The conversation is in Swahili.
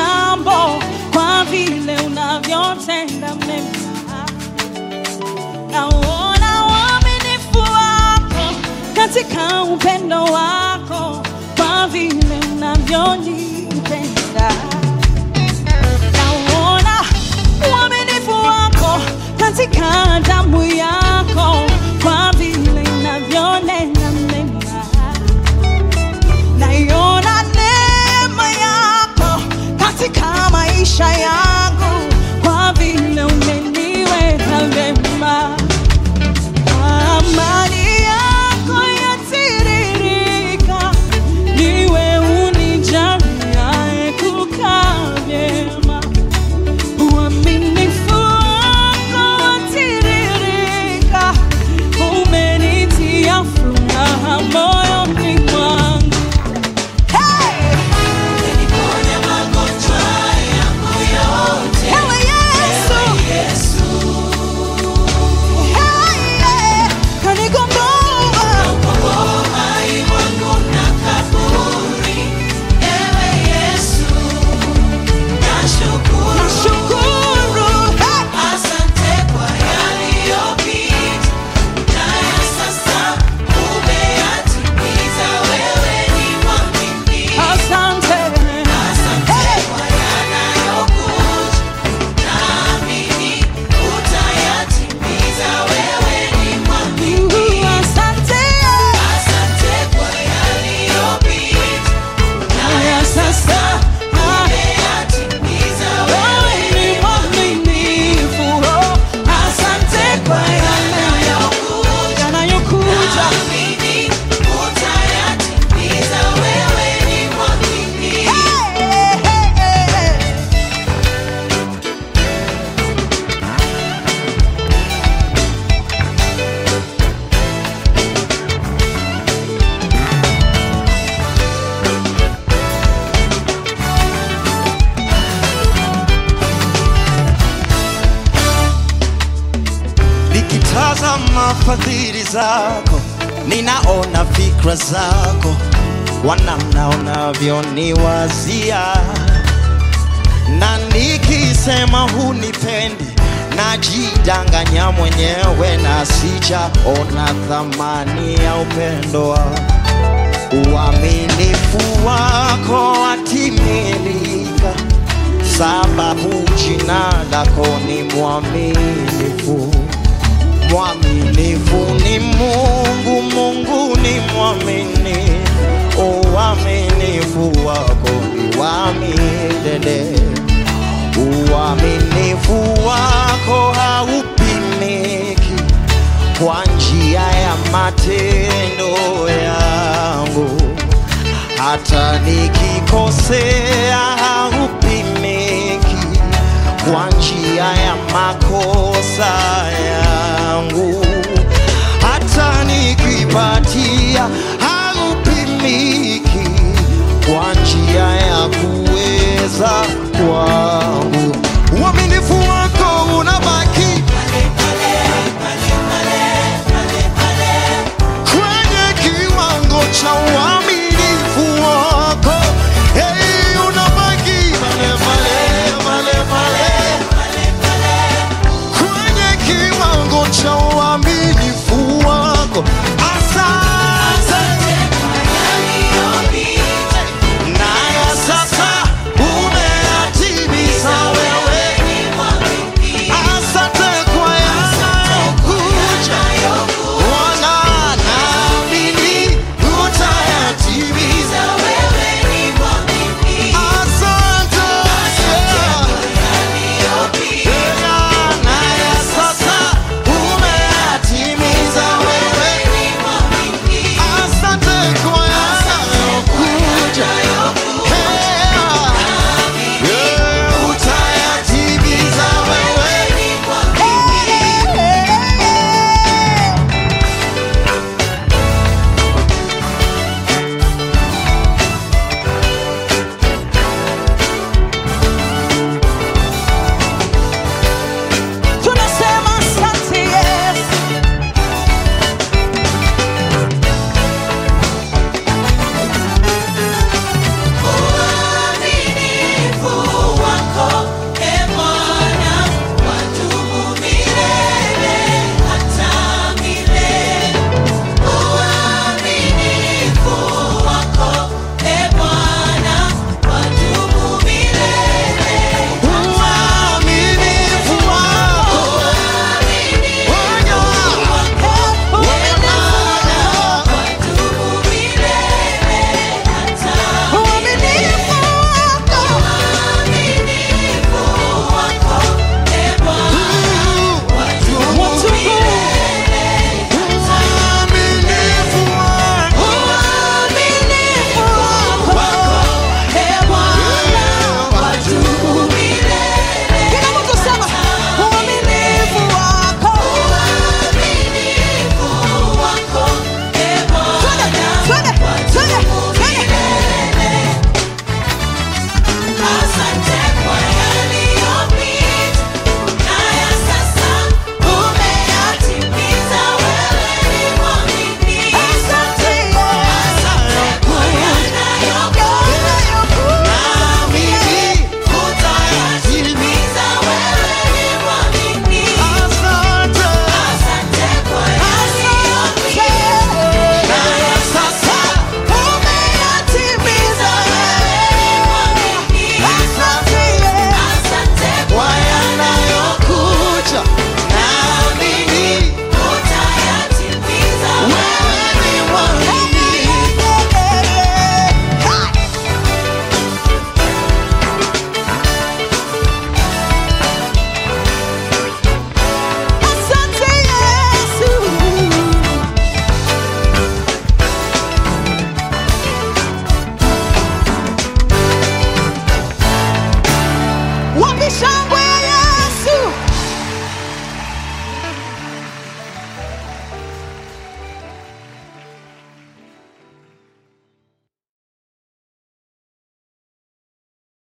jambo kwa vile unavyotenda mema. Naona uaminifu wako katika upendo wako kwa vile unavyonipenda. Naona uaminifu wako katika damu yako kwa vile inavyonena mema. Naiona neema yako katika maisha yangu kwa vile umeniweka vema. Amani yako yatiririka, niwe unijaliaye kukaa vyema. Uaminifu wako watiririka, umenitia furaha moyoni mwangu. Hey! Ewe Yesu, hey, hey, kanigomboa. Nashukuru, hey! Asante. Hey! Uh, asante. Haya sasa, ah, wewe ni mwaminifu. Oh, asante kwa yale yanayokuja. Hey, hey, hey, hey. Nikitazama fadhili zako, ninaona fikra zako, wanamna unavyoniwazia, na nikisema hunipendi, najidanganya mwenyewe na sijaona thamani ya upendo wako. Uaminifu wako watimilika, sababu jina lako ni mwaminifu. Mwaminifu ni Mungu, Mungu ni mwaminifu. Uaminifu wako ni wa milele, uaminifu wako haupimiki kwa njia ya matendo yangu, hata nikikosea haupimiki kwa njia ya makosa yangu, hata nikipatia haupimiki kwa njia ya kuweza kwa